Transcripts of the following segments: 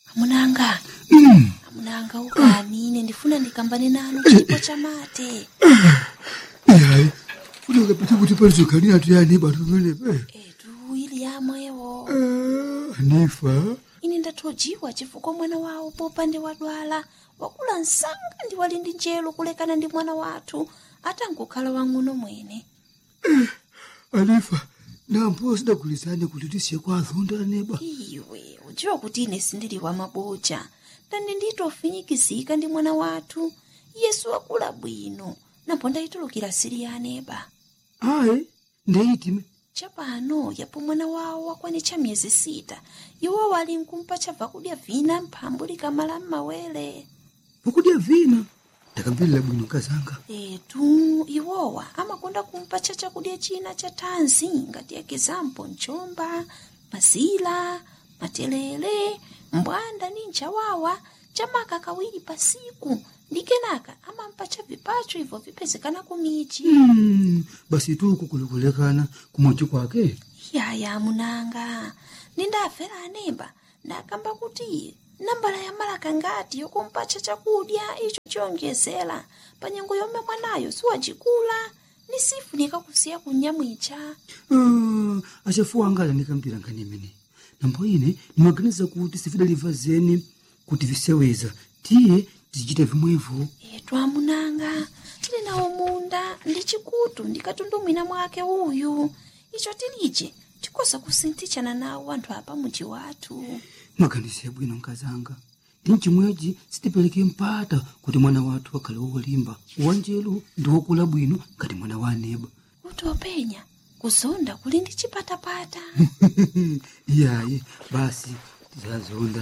amunanga amunanga ukani ine ndifuna ndikambane nanu chipo chamate yayi kuti ukapita kuti palizokhanira tuyani batu pamenepe etu ili yamwewo anifa ine ndathojiwa chifukwa mwana wawo popande wadwala wakula msanga ndi wali ndi njelo kulekana ndi mwana wathu atangokhala wang'ono mwene anifa nampo sidagulizane kuti tisiye kwa azonda neba iwe udziwa kuti ine sindili wa maboja ndani nditofinyikizika ndi mwana wathu yesu wakula bwino napo ndayitulukira siri ya aneba ayi ndeyitime chapano yapo mwana wawo wakwanitcha miyezi sita iwo wali nkumpa chabva kudya vina mphambu likamala m'mawere pokudya vina ndakambirira bwino kazanga etu iwowa amakonda kumpa cha chakudya china cha thanzi ngati ekizampo mchomba mazila matelele mbwanda ni nchawawa chamaka kawiri pasiku ndi kenaka amampa cha vipacho ibvo vipezekana kumichi Mm, basi tuku kulikulekana kumochi kwake yaya munanga nindafera anemba ndakamba kuti nambala ya malaka ngati yokumpacha chakudya icho chiyonjezera panyengo yomwe mwanayo siwacikula ni sifunika kusiya kunyamwicha Ah, achafuwa anga alandikamvera nkhani imene nambo ine ndimaganiza kuti sifidaliva zeni kuti viseweza tiye tizichita vimwevo etu amunanga tili nawo munda ndi chikutu ndikatundumwina mwake uyu icho tilije tikosa kusinthichana nawo anthu apa muji wathu maganizo yabwino nkazanga ndi mchimwechi sitipereke mpata kuti mwana wathu akhale wolimba wanjelu ndi wokula bwino ngati mwana wa aneba kuti openya kuzonda kuli ndi chipatapata iyayi basi tizazonda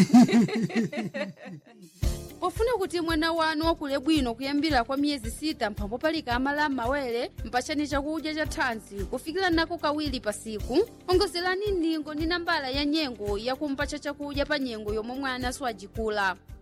pofuna kuti mwana wanu wakule bwino kuyambira kwa miyezi sita mphambo palika amala m'mawere mpachani chakudya cha thanzi kufikira nako kawiri pasiku ongozerani ndingo ndi nambala ya nyengo yakumpacha chakudya pa nyengo yomwe mwana siwajikula